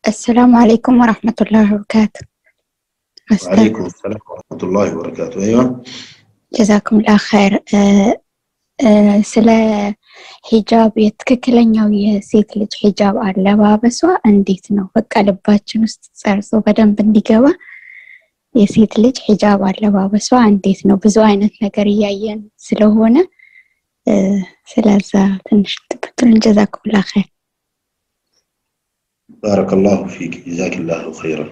السلام عليكم ورحمة الله وبركاته أستاذ وعليكم السلام ورحمة الله وبركاته أيوة ጀዛኩም ላ ኸይር ስለ ሂጃብ የትክክለኛው የሴት ልጅ ሂጃብ አለባበሷ እንዴት ነው? በቃ ልባችን ውስጥ ጸርጾ በደንብ እንዲገባ የሴት ልጅ ሂጃብ አለባበሷ እንዴት ነው? ብዙ አይነት ነገር እያየን ስለሆነ እ፣ ስለዛ ትንሽ ትብትሉን ጀዛኩም ላ ኸይር። بارك الله فيك جزاك الله خيرا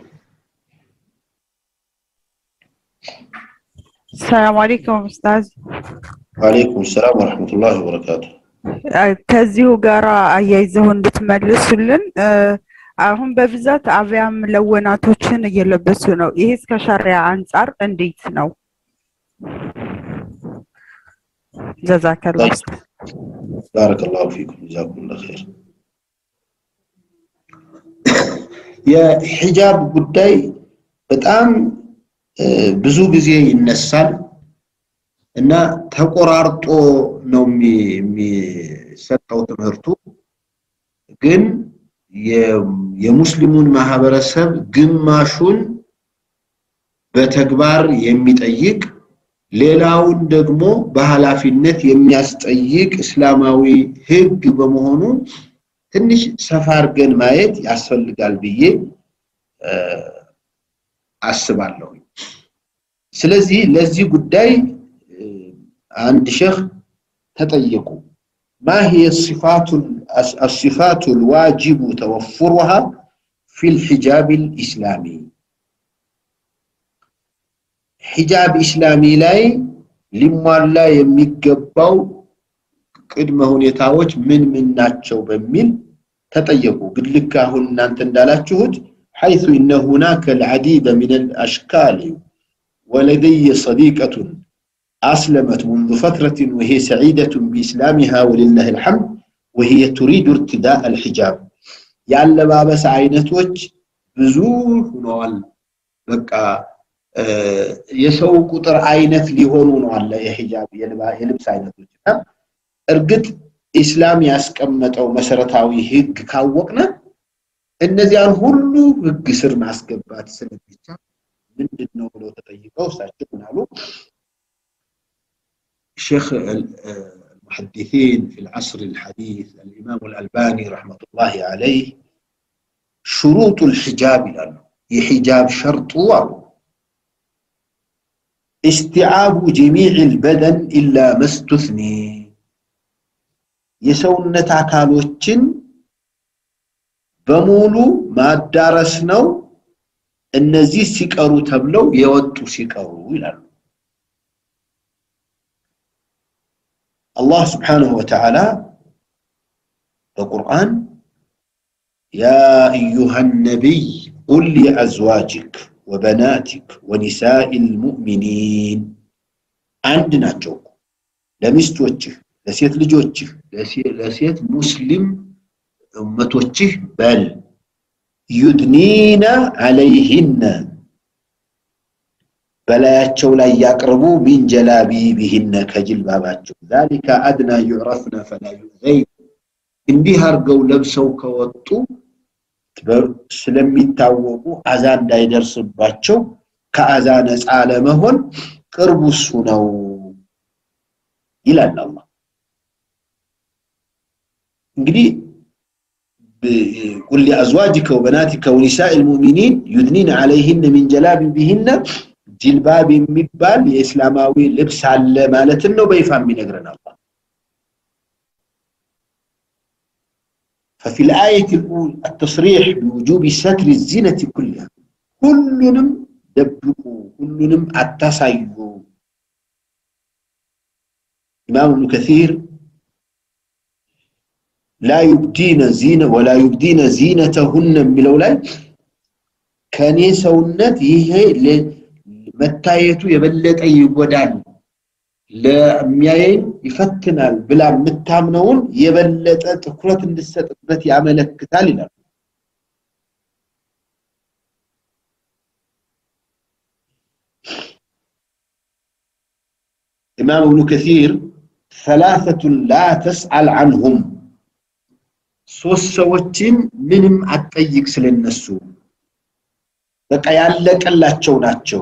ሰላም አለይኩም ኡስታዝ። وعليكم السلام ورحمة الله وبركاته አ፣ ከዚሁ ጋር አያይዘው እንድትመልሱልን እ፣ አሁን በብዛት አብያም ለወናቶችን እየለበሱ ነው። ይሄ እስከ ሸሪያ አንጻር እንዴት ነው? ጀዛከላ طيب. ኡስታዝ። بارك الله فيكم جزاكم الله خير የሂጃብ ጉዳይ በጣም እ፣ ብዙ ጊዜ ይነሳል እና ተቆራርጦ ነው የሚ- የሚሰጠው ትምህርቱ ግን የ- የሙስሊሙን ማህበረሰብ ግማሹን በተግባር የሚጠይቅ ሌላውን ደግሞ በኃላፊነት የሚያስጠይቅ እስላማዊ ሕግ በመሆኑ ትንሽ ሰፋ አድርገን ማየት ያስፈልጋል ብዬ እ፣ አስባለሁ። ስለዚህ ለዚህ ጉዳይ እ፣ አንድ ሼህ ተጠየቁ ማ هي الصفات الصفات الواجب توفرها في الحجاب الإسلامي ሂጃብ ኢስላሚ ላይ ሊሟላ የሚገባው ቅድመ ሁኔታዎች ምን ምን ናቸው በሚል ተጠየቁ። ግን ልክ አሁን እናንተ እንዳላችሁት حيث إن هناك العديد من الأشكال ولدي صديقة أسلمت منذ فترة وهي سعيدة بإسلامها ولله الحمد وهي تريد ارتداء الحجاب ያለባበስ አይነቶች ብዙ ሆነዋል። በቃ እ፣ የሰው ቁጥር አይነት ሊሆኑ ነው አለ የሂጃብ የልባ- የልብስ አይነቶች እና እርግጥ ኢስላም ያስቀመጠው መሰረታዊ ህግ ካወቅነ እነዚያን ሁሉ ህግ ስር ማስገባት ስለሚቻል ምንድን ነው ብለው ተጠይቀው እሳቸው ምን አሉ? ሼክ المحدثين في العصر الحديث الإمام الألباني رحمة الله عليه شروط الحجاب ይላሉ። የሂጃብ ሸርጡ አሉ استيعاب جميع البدن إلا ما استثني የሰውነት አካሎችን በሙሉ ማዳረስ ነው እነዚህ ሲቀሩ ተብለው የወጡ ሲቀሩ ይላሉ አላህ ስብሓንሁ ወተዓላ በቁርአን ያ አዩሃ ነቢይ ቁል ሊአዝዋጅክ ወበናቲክ ወኒሳኢ ልሙእሚኒን አንድ ናቸው እኮ ለሚስቶችህ ለሴት ልጆችህ ለሴ- ለሴት ሙስሊም እመቶችህ በል ዩድኒነ አለይህነ በላያቸው ላይ ያቅርቡ ሚን ጀላቢቢህነ ከጅልባባቸው ዛሊከ አድና ዩዕረፍነ ፈላ ዩዘይ እንዲህ አድርገው ለብሰው ከወጡ በ- ስለሚታወቁ አዛ እንዳይደርስባቸው ከአዛ ነፃ ለመሆን ቅርቡ እሱ ነው ይላል አላህ። እንግዲህ ቁል ሊአዝዋጅከ ወበናቲከ ወኒሳኢ ልሙእሚኒን ዩድኒን ዐለይህነ ሚን ጀላቢቢህነ ጅልባብ የሚባል የእስላማዊ ልብስ አለ ማለትን ነው በይፋ የሚነግረን አላህ። ففي الآية الأولى التصريح بوجوب ستر الزينة كلها كلንም ደብቁ ሁሉንም አታሳዩ ኢማም ኢብኑ ከሲር ላ ዩብዲነ ዚነ ወላ ዩብዲነ ዚነተሁነ የሚለው ላይ ከኔ ሰውነት ይሄ ለ- መታየቱ የበለጠ ይጎዳል ለሚያየኝ ይፈትናል ብላ የምታምነውን የበለጠ ትኩረት እንድሰጥበት ያመለክታል ይላል ኢማም ኢብኑ ከሲር ثلاثة لا تسأل عنهم ሶስት ሰዎችን ምንም አትጠይቅ ስለነሱ በቃ ያለቀላቸው ናቸው።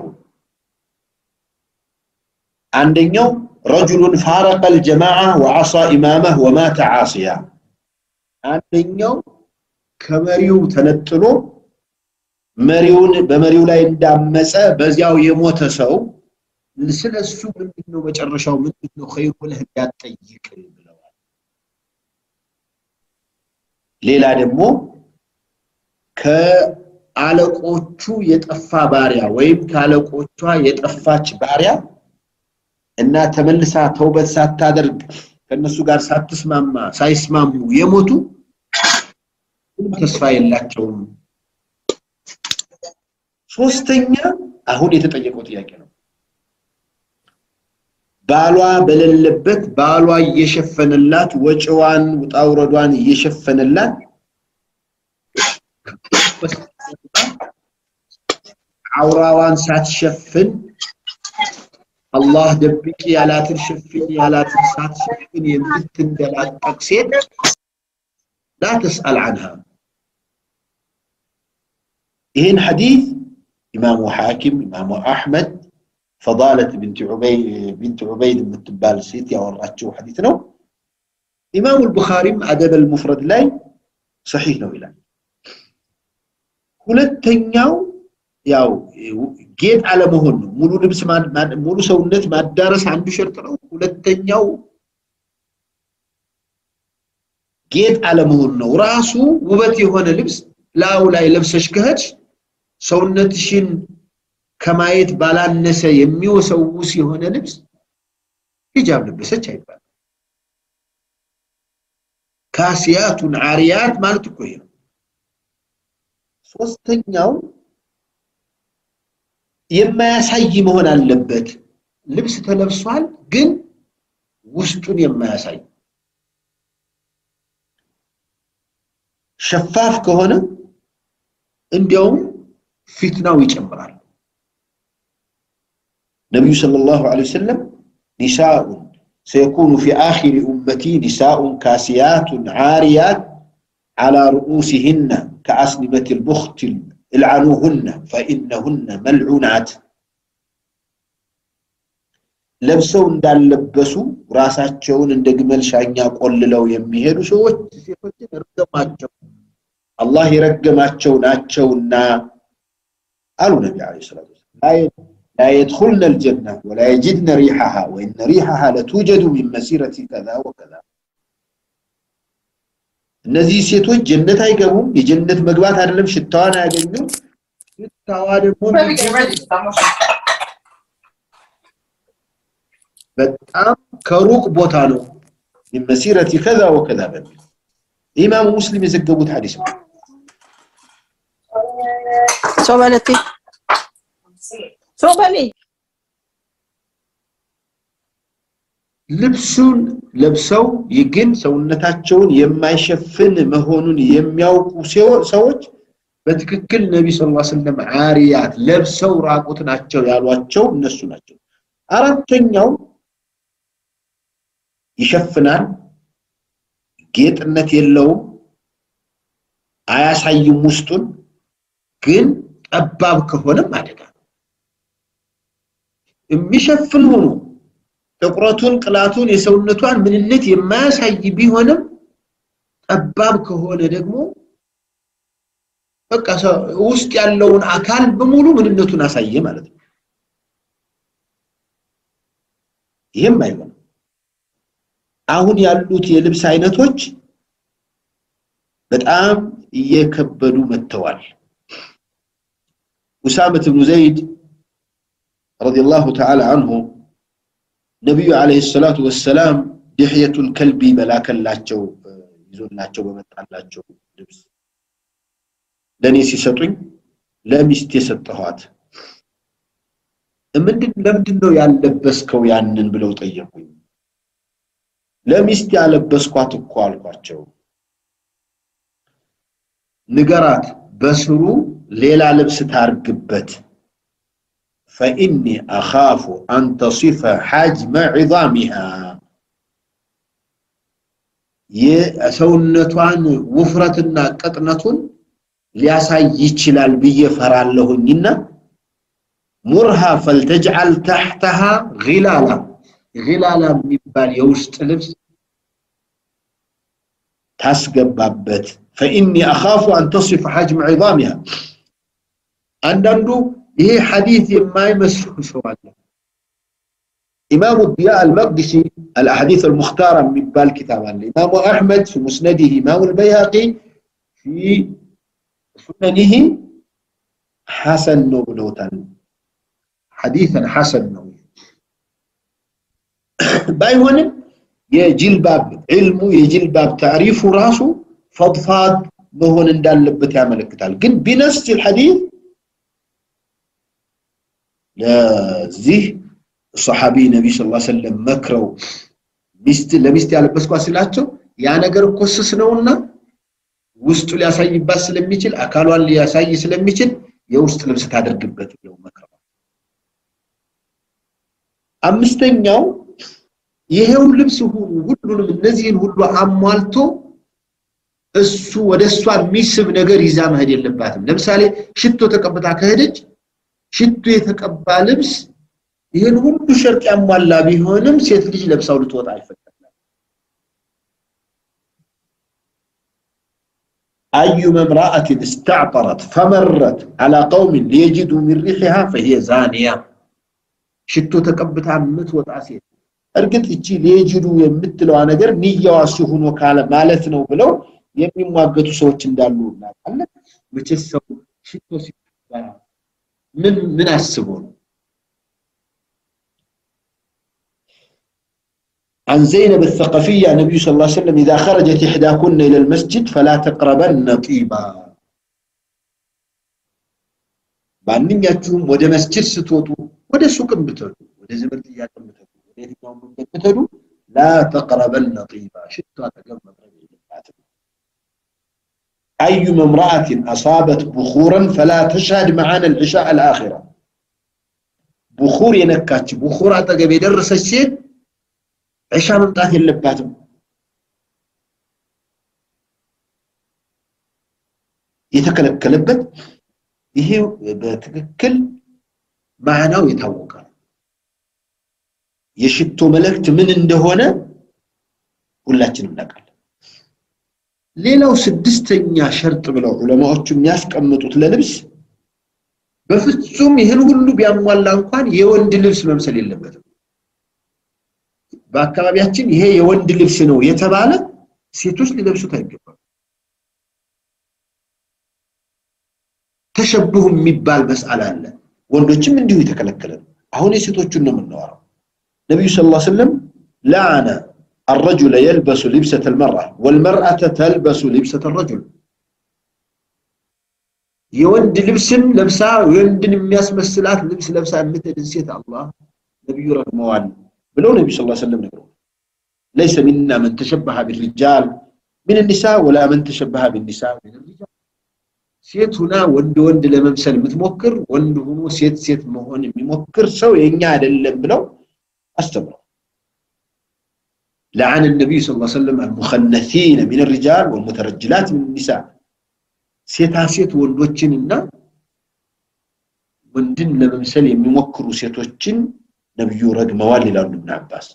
አንደኛው ረጁሉን ፋረቀ አልጀማዓ ወዐሳ ኢማመህ ወማተ ዓሲያ። አንደኛው ከመሪው ተነጥሎ መሪውን በመሪው ላይ እንዳመፀ በዚያው የሞተ ሰው ስለሱ ምንድነው መጨረሻው ምንድነው ኸይሩ ብለህ እንዳትጠይቅ ብለዋል። ሌላ ደግሞ ከአለቆቹ የጠፋ ባሪያ ወይም ከአለቆቿ የጠፋች ባሪያ እና ተመልሳ ተውበት ሳታደርግ ከነሱ ጋር ሳትስማማ ሳይስማሙ የሞቱ ምንም ተስፋ የላቸውም። ሶስተኛ አሁን የተጠየቀው ጥያቄ ነው። ባሏ በሌለበት ባሏ እየሸፈነላት ወጪዋን ውጣውረዷን እየሸፈነላት አውራዋን ሳትሸፍን አላህ ደብቂ ያላትን ሽፍኝ ያላትን ሳትሸፍን የምትንደላቀቅ ሴት ላ ተስአል አንሃ። ይህን ሐዲስ ኢማሙ ሐኪም ኢማሙ አሕመድ ፈዳለት ቢንት ዑበይድ የምትባል ሴት ያወራችው ሐዲስ ነው። ኢማሙ አልቡኻሪም አደበል ሙፍረድ ላይ ሰሒህ ነው ይላል። ሁለተኛው ያው ጌጥ አለመሆን ነው። ሙሉ ልብስ ሙሉ ሰውነት ማዳረስ አንዱ ሸርጥ ነው። ሁለተኛው ጌጥ አለመሆን ነው። ራሱ ውበት የሆነ ልብስ ላዩ ላይ ለብሰሽ ከሄድሽ ሰውነትሽን ከማየት ባላነሰ የሚወሰውስ የሆነ ልብስ ሂጃብ ለበሰች አይባልም። ካሲያቱን አሪያት ማለት እኮ ይሄ ነው። ሶስተኛው የማያሳይ መሆን አለበት። ልብስ ተለብሷል፣ ግን ውስጡን የማያሳይ ሸፋፍ ከሆነ እንዲያውም ፊትናው ይጨምራል። ነቢዩ ሰለላሁ ዐለይሂ ወሰለም ኒሳኡን ሰየኩኑ ፊ አኺሪ ኡመቲ ኒሳኡን ካሲያቱን ዓሪያት ዐላ ሩኡሲሂነ ከአስኒመት ልቡኽት እልዓኑሁነ ፈኢነሁነ መልዑናት ለብሰው እንዳለበሱ ራሳቸውን እንደ ግመል ሻኛ ቆልለው የሚሄዱ ሰዎች ሴቶችን እርገማቸው አላህ የረገማቸው ናቸውና አሉ ነቢ ዐለይሂ ሰላቱ ወሰላም ላ የድኹልነ ልጀና ወላ የጅድነ ሪሐሃ ወኢነ ሪሐሃ ለቱጀዱ ሚን መሲረቲ ከዛ ወከዛ እነዚህ ሴቶች ጀነት አይገቡም። የጀነት መግባት አይደለም ሽታዋን አያገኙም። ሽታዋ ደግሞ በጣም ከሩቅ ቦታ ነው። መሲረቲ ከዛ ወከዛ በሚል ኢማሙ ሙስሊም የዘገቡት ሐዲስ ነው። ሶበለቲ ሶበሊ ልብሱን ለብሰው ግን ሰውነታቸውን የማይሸፍን መሆኑን የሚያውቁ ሰዎች በትክክል ነቢ ስ ሰለም አሪያት ለብሰው ራቁት ናቸው ያሏቸው እነሱ ናቸው። አራተኛው ይሸፍናል፣ ጌጥነት የለውም፣ አያሳይም ውስጡን፣ ግን ጠባብ ከሆነም አደጋ የሚሸፍን ሆኖ ጥቁረቱን፣ ቅላቱን፣ የሰውነቷን ምንነት የማያሳይ ቢሆንም ጠባብ ከሆነ ደግሞ በቃ ውስጥ ያለውን አካል በሙሉ ምንነቱን አሳየ ማለት ነው። ይህም አይሆንም። አሁን ያሉት የልብስ አይነቶች በጣም እየከበዱ መጥተዋል። ኡሳመት ብኑ ዘይድ ረዲየላሁ ተዓላ አንሁ ነቢዩ ዓለይሂ ሰላቱ ወሰላም ድሕየቱል ከልቢ በላከላቸው ይዞላቸው በመጣላቸው ልብስ ለእኔ ሲሰጡኝ ለሚስት የሰጠኋት ምንድን ለምንድን ነው ያለበስከው ያንን ብለው ጠየቁኝ። ለሚስት ያለበስኳት እኮ አልኳቸው። ንገራት በስሩ ሌላ ልብስ ታርግበት ፈኢኒ አኻፉ አን ተሲፈ ሐጅመ ዒዛሚሃ የሰውነቷን ውፍረትና ቅጥነቱን ሊያሳይ ይችላል ብዬ ፈራለሁኝና ሙርሃ ፈልተጅዓል ታሕተሃ ጊላላ ጊላላ የሚባል የውስጥ ልብስ ታስገባበት ፈኢኒ አኻፉ አን ተሲፈ ሐጅም ዒዛሚሃ አንዳንዱ ይሄ ሐዲት የማይመስሉ ሰው አለ إمام الضياء المقدسي الأحاديث المختارة من بال كتاب الإمام أحمد في مسنده إمام البيهقي في سننه حسن نوبلوتان حديثا حسن نو بايهون የጅልባብ ዕልሙ የጅልባብ ታሪፉ ራሱ ፈድፋድ መሆን እንዳለበት ያመለክታል ግን ቢነስ الحديث ለዚህ ሰሓቢ ነቢ ስ ሰለም መክረው ሚስት ለሚስት ያለበስኳ ስላቸው ያ ነገር እኮ ስስ ነውና ውስጡ ሊያሳይባት ስለሚችል አካሏን ሊያሳይ ስለሚችል የውስጥ ልብስ ታደርግበት ብለው መክረዋል። አምስተኛው ይሄው ልብስ ሁሉንም እነዚህን ሁሉ አሟልቶ እሱ ወደ እሷ የሚስብ ነገር ይዛ መሄድ የለባትም። ለምሳሌ ሽቶ ተቀብታ ከሄደች ሽቶ የተቀባ ልብስ ይህን ሁሉ ሸርጥ ያሟላ ቢሆንም ሴት ልጅ ለብሳው ልትወጣ አይፈቀድም። أيما امرأة استعطرت فمرت على قوم ليجدوا من ريحها فهي زانية ሽቶ ተቀብታ የምትወጣ ሴት እርግጥ እቺ ሊየጅዱ የምትለዋ ነገር ንያዋ እሱ ሆኖ ካለ ማለት ነው ብለው የሚሟገቱ ሰዎች እንዳሉ እናውቃለን። መቼስ ሰው ሽቶ ሲቀባ ምን ምን አስቦ ነው? عن زينب الثقفية النبي صلى الله عليه وسلم إذا خرجت إحداكن إلى المسجد فلا تقربن طيبا ማንኛችሁም ወደ መስጅድ ስትወጡ ወደ ሱቅም ብትሄዱ ወደ ዘመድ ጥያቄም ብትሄዱ ወደ የትኛውም መንገድ ብትሄዱ ላ ተቅረበነ ጢባ ሽቶ አጠገብ መቅረብ የለባትም أيما امرأة أصابت بخورا فلا تشهد معنا العشاء الآخرة بخور ينكاتش بخور أتقب يدرس الشيء ዒሻ መምጣት የለባትም። የተከለከለበት ይሄ በትክክል ማዕናው የታወቀ ነው። የሽቶ መልእክት ምን እንደሆነ ሁላችንም እናውቃለን። ሌላው ስድስተኛ ሸርጥ ብለው ዑለማዎቹ የሚያስቀምጡት ለልብስ በፍጹም ይህን ሁሉ ቢያሟላ እንኳን የወንድ ልብስ መምሰል የለበትም። በአካባቢያችን ይሄ የወንድ ልብስ ነው የተባለ ሴቶች ሊለብሱት አይገባም። ተሸብሁ የሚባል መስአል አለ። ወንዶችም እንዲሁ የተከለከለ ነው። አሁን የሴቶቹን ነው የምናወራው። ነቢዩ ስ ላ ስለም ለዓነ الرجل يلبس لبسة المرأة والمرأة تلبس لبسة الرجل የወንድ ልብስን ለብሳ ወንድን የሚያስመስላት ልብስ ለብሳ የምትሄድን ሴት አላህ ነቢዩ ረግመዋል ብለው ነቢ ስ ሰለም ነግረው ለይሰ ሚና መን ተሸበሀ ቢሪጃል ምን ኒሳ ወላ መን ተሸበሀ ቢኒሳ ምን ሪጃል ሴት ሁና ወንድ ወንድ ለመምሰል የምትሞክር ወንድ ሆኖ ሴት ሴት መሆን የሚሞክር ሰው የኛ አይደለም ብለው አስተምረው لعن النبي صلى الله عليه وسلم المخنثين من الرجال والمترجلات من النساء ሴታ ሴት ወንዶችንና ወንድን ለመምሰል የሚሞክሩ ሴቶችን ነብዩ ረግመዋል ይላሉ ኢብኑ አባስ።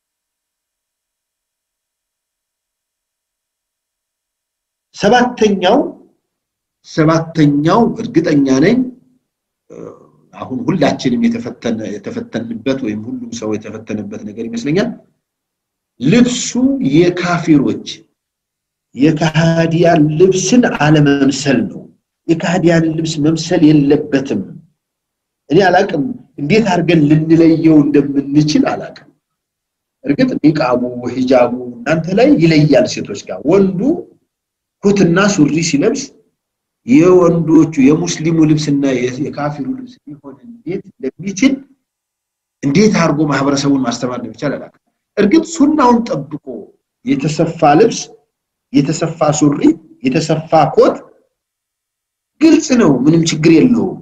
ሰባተኛው ሰባተኛው እርግጠኛ ነኝ አሁን ሁላችንም የተፈተንበት ወይም ሁሉም ሰው የተፈተነበት ነገር ይመስለኛል። ልብሱ የካፊሮች የካህዲያን ልብስን አለመምሰል ነው። የካህዲያን ልብስ መምሰል የለበትም። እኔ አላቅም እንዴት አድርገን ልንለየው እንደምንችል አላቅም። እርግጥ ኒቃቡ ሂጃቡ እናንተ ላይ ይለያል ሴቶች ጋር። ወንዱ ኩትና ሱሪ ሲለብስ የወንዶቹ የሙስሊሙ ልብስና የካፊሩ ልብስ ሊሆን እንዴት እንደሚችል እንዴት አድርጎ ማህበረሰቡን ማስተማር እንደሚቻል አላቅም። እርግጥ ሱናውን ጠብቆ የተሰፋ ልብስ፣ የተሰፋ ሱሪ፣ የተሰፋ ኮት ግልጽ ነው፣ ምንም ችግር የለውም።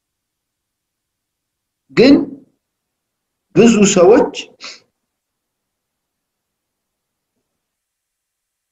ግን ብዙ ሰዎች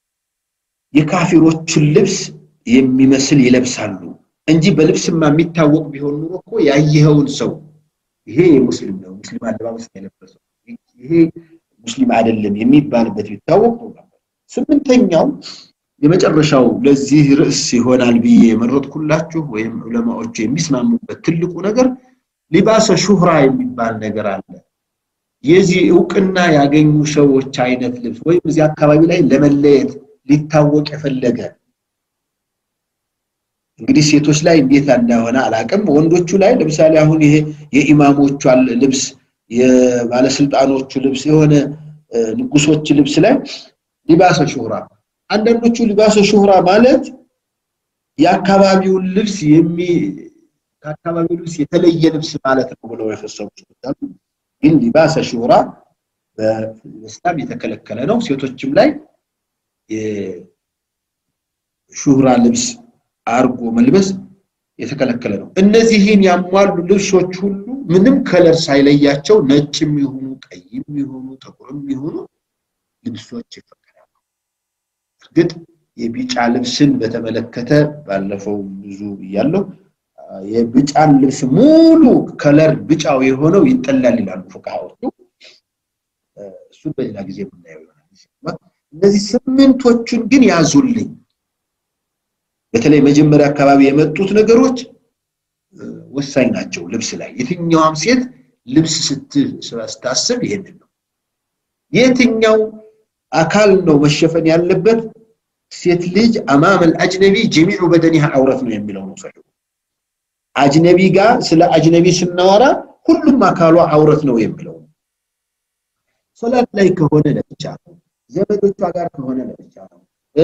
የካፊሮችን ልብስ የሚመስል ይለብሳሉ እንጂ በልብስማ የሚታወቅ ቢሆን ኑሮ እኮ ያየኸውን ሰው ይሄ የሙስሊም ነው ሙስሊም አለባበስ የለበሰው ይሄ ሙስሊም አይደለም የሚባልበት ቢታወቅ ነው ነበር። ስምንተኛው የመጨረሻው ለዚህ ርዕስ ይሆናል ብዬ የመረጥኩላችሁ ወይም ዑለማዎቹ የሚስማሙበት ትልቁ ነገር ሊባሰ ሹህራ የሚባል ነገር አለ። የዚህ እውቅና ያገኙ ሰዎች አይነት ልብስ ወይም እዚህ አካባቢ ላይ ለመለየት ሊታወቅ የፈለገ እንግዲህ ሴቶች ላይ እንዴት እንደሆነ አላቅም። ወንዶቹ ላይ ለምሳሌ አሁን ይሄ የኢማሞቹ ልብስ፣ የባለስልጣኖቹ ልብስ፣ የሆነ ንጉሶች ልብስ ላይ ሊባሰ ሹህራ አንዳንዶቹ ሊባሰ ሹህራ ማለት የአካባቢውን ልብስ የሚ ከአካባቢው ልብስ የተለየ ልብስ ማለት ነው ብለው የፈሰሩ ሰዎች ግን ሊባሰ ሹህራ በእስላም የተከለከለ ነው። ሴቶችም ላይ የሹህራ ልብስ አርጎ መልበስ የተከለከለ ነው። እነዚህን ያሟሉ ልብሶች ሁሉ ምንም ከለር ሳይለያቸው ነጭም ይሁኑ ቀይም ይሁኑ ጥቁርም ይሁኑ ልብሶች ይፈቀዳሉ። እርግጥ የቢጫ ልብስን በተመለከተ ባለፈው ብዙ ብያለሁ። የቢጫን ልብስ ሙሉ ከለር ብጫው የሆነው ይጠላል ይላሉ ፉቃሃዎቹ። እሱን በሌላ ጊዜ የምናየው ይሆናል። እነዚህ ስምንቶቹን ግን ያዙልኝ። በተለይ መጀመሪያ አካባቢ የመጡት ነገሮች ወሳኝ ናቸው። ልብስ ላይ የትኛዋም ሴት ልብስ ስታስብ ይሄንን ነው። የትኛው አካል ነው መሸፈን ያለበት? ሴት ልጅ አማመል አጅነቢ ጀሚዑ በደኒሃ አውረት ነው የሚለው ነው ሰው አጅነቢ ጋር ስለ አጅነቢ ስናወራ ሁሉም አካሏ አውረት ነው የሚለው ሶላት ላይ ከሆነ ለብቻ ነው። ዘመዶቿ ጋር ከሆነ ለብቻ ነው።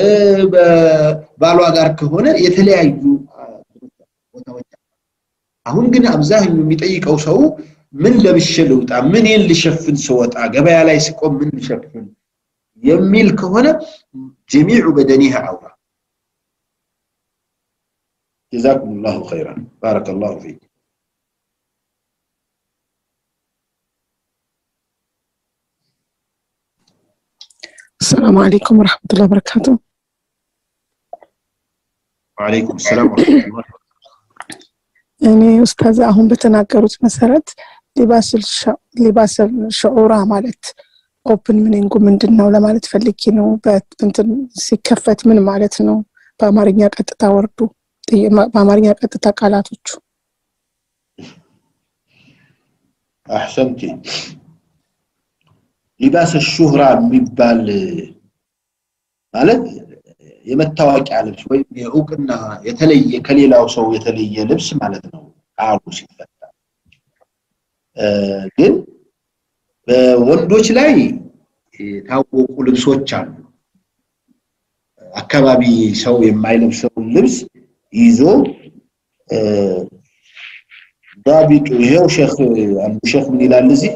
ባሏ ጋር ከሆነ የተለያዩ ቦታዎች አሁን ግን አብዛኛው የሚጠይቀው ሰው ምን ለብሼ ልውጣ፣ ምንን ልሸፍን ስወጣ፣ ገበያ ላይ ስቆም ምን ልሸፍን የሚል ከሆነ ጀሚዑ በደኒሃ አውራ። ጀዛኩም ላሁ ኸይራን ባረከላሁ ፊክ። አሰላሙ አለይኩም ወረሕመቱላሂ ወበረካቱ። ወዓለይኩም ሰላም ወረሕመቱላሂ እኔ ኡስታዝ አሁን በተናገሩት መሰረት ሊባስል ሸዑራ ማለት ኦፕን ሚኒንጉ ምንድን ነው ለማለት ፈልጌ ነው። እንትን ሲከፈት ምን ማለት ነው? በአማርኛ ቀጥታ ወርዱ በአማርኛ ቀጥታ ቃላቶቹ አሕሰንቲ ሊባስ ሹህራ የሚባል ማለት የመታወቂያ ልብስ ወይም የእውቅና የተለየ ከሌላው ሰው የተለየ ልብስ ማለት ነው ቃሉ ሲፈታ። ግን በወንዶች ላይ የታወቁ ልብሶች አሉ። አካባቢ ሰው የማይለብሰውን ልብስ ይዞ ዳቢጡ ይሄው ሼክ አንዱ ሼክ ምን ይላል እዚህ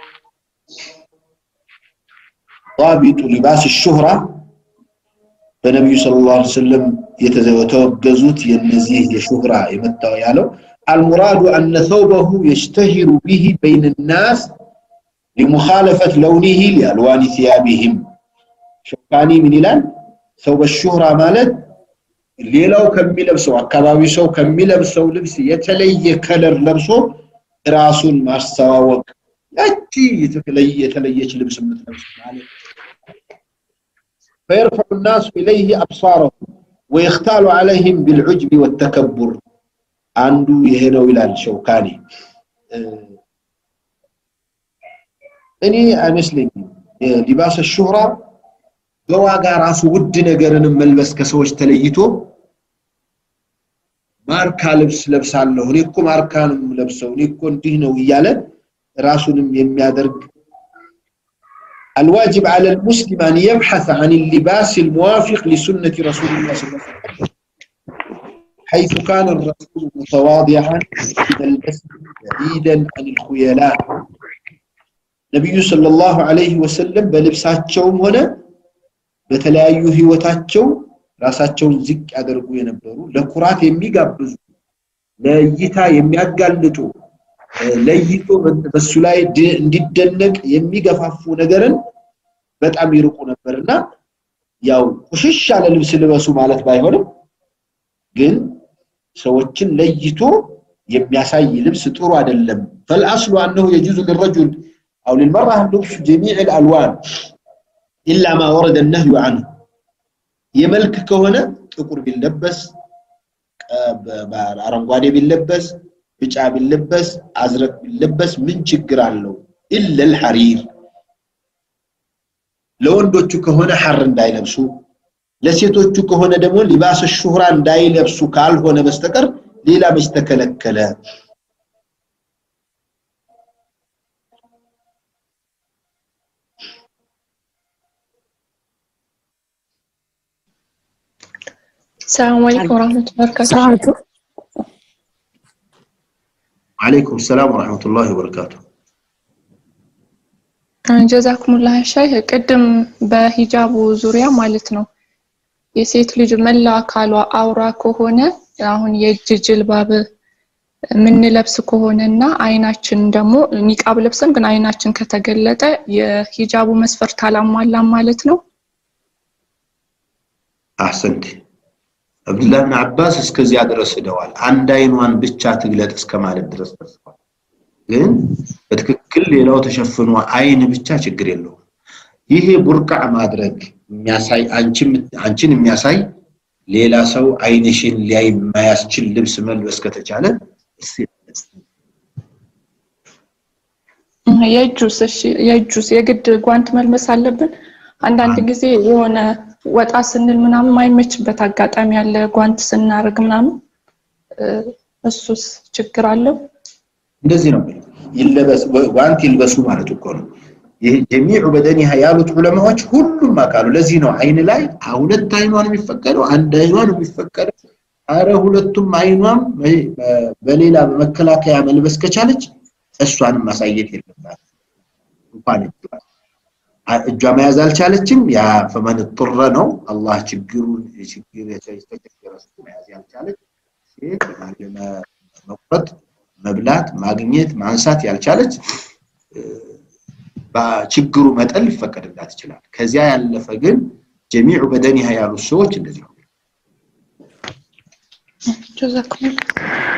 ዳቢጡ ሊባስ ሹህራ በነቢዩ ሰለላሁ ዐለይሂ ወሰለም የተወገዙት የነዚህ የሹህራ የመታው ያለው አልሙራዱ አነ ሰውበሁ የሽተሂሩ ቢሂ በይን ናስ ሊሙኻለፈት ለውኒሂ ሊአልዋኒ ቲያቢሂም ሸውካኒ ምን ይላል ሰውበ ሹህራ ማለት ሌላው ከሚለብሰው አካባቢ ሰው ከሚለብሰው ልብስ የተለየ ከለር ለብሶ ራሱን ማስተዋወቅ ያቺ የተለየች ልብስ የምትለብስ ማለት فيرفع الناس إليه أبصارهم ويختال عليهم بالعجب والتكبر عنده يهنو إلى الشوكاني እኔ አይመስለኝም ሊባስ ሹህራ በዋጋ ራሱ ውድ ነገርን መልበስ ከሰዎች ተለይቶ ማርካ ልብስ ለብሳለሁ እኔ እኮ ማርካ ነው ለብሰው እኔ እኮ እንዲህ ነው እያለ ራሱንም የሚያደርግ الواجب على المسلم أن يبحث عن اللباس الموافق لسنة رسول الله صلى الله عليه وسلم حيث كان الرسول متواضعا ملبسا بعيدا عن الخيلاء نبي صلى الله عليه وسلم በልብሳቸውም ሆነ በተለያዩ ህይወታቸው ራሳቸውን ዝቅ ያደርጉ የነበሩ ለኩራት የሚጋብዙ ለእይታ የሚያጋልጡ ለይቶ በሱ ላይ እንዲደነቅ የሚገፋፉ ነገርን በጣም ይርቁ ነበርና ያው ቁሽሽ ያለ ልብስ ልበሱ ማለት ባይሆንም ግን ሰዎችን ለይቶ የሚያሳይ ልብስ ጥሩ አይደለም فالاصل انه يجوز للرجل او للمراه لبس جميع الالوان الا ما ورد النهي عنه የመልክ ከሆነ ጥቁር ቢለበስ አረንጓዴ ቢለበስ ቢጫ ቢለበስ አዝረቅ ቢለበስ ምን ችግር አለው ኢለ الحرير ለወንዶቹ ከሆነ ሐር እንዳይለብሱ ለሴቶቹ ከሆነ ደግሞ ሊባስ ሹህራ እንዳይለብሱ ካልሆነ በስተቀር ሌላ መች ተከለከለ السلام عليكم ورحمة الله وبركاته ሰዓቱ عليكم السلام ورحمة الله وبركاته ጀዛኩሙላህ ሻይ ቅድም በሂጃቡ ዙሪያ ማለት ነው የሴት ልጅ መላ አካሏ አውራ ከሆነ አሁን የእጅ ጅልባብ የምንለብስ ከሆነ እና አይናችን ደግሞ ኒቃብ ለብሰን ግን አይናችን ከተገለጠ የሂጃቡ መስፈርት አላሟላም ማለት ነው። አሕሰንት አብዱላህ ብን አባስ እስከዚያ ድረስ ሄደዋል። አንድ አይኗን ብቻ ትግለጥ እስከ ማለት ድረስ ደርሰዋል። ግን በትክክል ሌላው ተሸፍኖ አይን ብቻ ችግር የለውም። ይሄ ቡርቃዕ ማድረግ የሚያሳይ አንቺን የሚያሳይ ሌላ ሰው አይንሽን ሊያይ የማያስችል ልብስ መልበስ ከተቻለ የእጁስ እሺ የእጁስ የግድ ጓንት መልበስ አለብን? አንዳንድ ጊዜ የሆነ ወጣ ስንል ምናምን ማይመችበት አጋጣሚ ያለ ጓንት ስናደርግ ምናምን እሱስ ችግር አለው? እንደዚህ ነው ይለበስ ጓንት ይልበሱ ማለት እኮ ነው። ይህ ጀሚዑ በደኒሃ ያሉት ዑለማዎች ሁሉም አካሉ ለዚህ ነው አይን ላይ ሁለት አይኗን የሚፈቀደው አንድ አይኗን የሚፈቀደው አረ ሁለቱም አይኗም በሌላ በመከላከያ መልበስ ከቻለች እሷንም ማሳየት የለባት እንኳን እጇ መያዝ አልቻለችም ያ ፈመን ጥረ ነው አላህ ችግሩን ችግር የተቸገረ መያዝ ያልቻለች ሴት መቁረጥ መብላት ማግኘት ማንሳት ያልቻለች በችግሩ መጠን ሊፈቀድላት ይችላል። ከዚያ ያለፈ ግን ጀሚዑ በደኒሃ ያሉት ሰዎች እንደዚህ ነው። ጀዛኩም